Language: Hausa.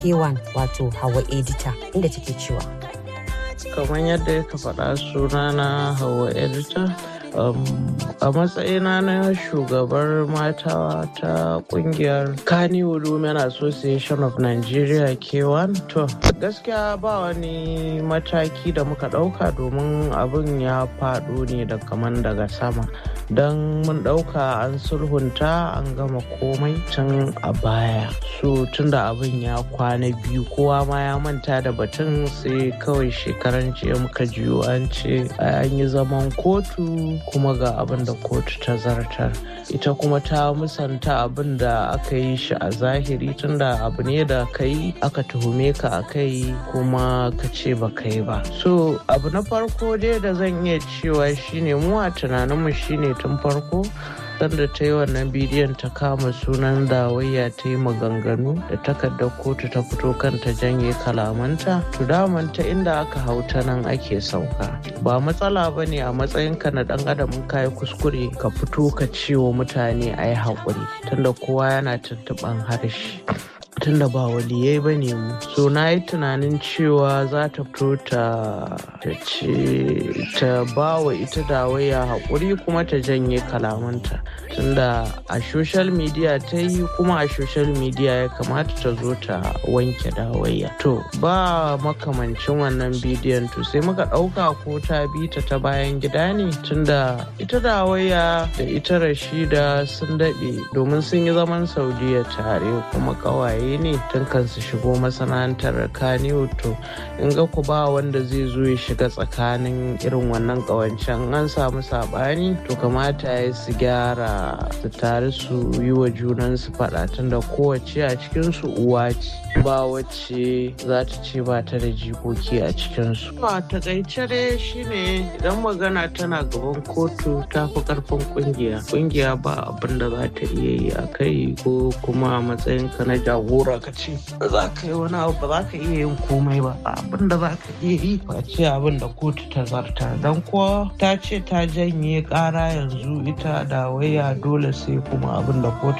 K1 wato Hawa Edita inda take cewa. kamar yadda ya faɗa sunana hawa edita um, a matsayina na shugabar mata ta kungiyar Kannywood Women Association of Nigeria K1 to gaskiya ba wani mataki da muka ɗauka domin abin ya faɗo ne da kaman daga sama don mun ɗauka an sulhunta an gama komai tun a baya so tunda abin ya kwana biyu kowa ma ya manta da batun sai kawai shekaran jiya muka jiyo an ce an yi zaman kotu kuma ga abin da kotu ta zartar ita kuma ta musanta abin da aka yi shi a zahiri tunda abu ne da ka yi aka tuhume ka a kai kuma ka ce ba ka yi ba so abu na farko dai da zan iya cewa shine mu a tunaninmu shine tun farko sanda ta yi wannan bidiyon ta kama sunan dawayya ta yi maganganu da takardar kotu ta fito kanta janye kalamanta to daman ta inda aka hau ta nan ake sauka ba matsala ba ne a matsayinka na dan adam ka yi kuskure ka fito ka ce wa mutane a yi haƙuri tunda kowa yana tuntuɓan harshe tunda ba waliyai ba ne mu so na yi tunanin cewa za ta fito ta ce ta ba wa ita dawaya haƙuri kuma ta janye kalamanta tunda a social media ta yi kuma a social media ya kamata ta zo ta wanke dawaya to ba makamancin wannan bidiyon to sai muka ɗauka ko ta bi ta ta bayan gida ne tunda ita dawaya da ita rashida sun daɗe domin sun yi zaman saudiya tare kuma ƙawaye ne tun kan su shigo masana'antar kaniyo to in ga ku ba wanda zai zo ya shiga tsakanin irin wannan ƙawancen an samu saɓani to kamata ya su gyara su tare su yi wa junansu faɗa tunda kowace a cikinsu uwa ce ba wacce za ta ce ba ta da jikoki a cikinsu. a takaice dai shine idan magana tana gaban kotu ta fi karfin kungiya kungiya ba abin da za ta iya yi a kai ko kuma a matsayinka na jagora ka ce ba za ka yi wani abu ba za ka iya yin komai ba abin da za ka iya yi ba ce abin da kotu ta zarta don kuwa ta ce ta janye kara yanzu ita da waya dole sai kuma abin da kotu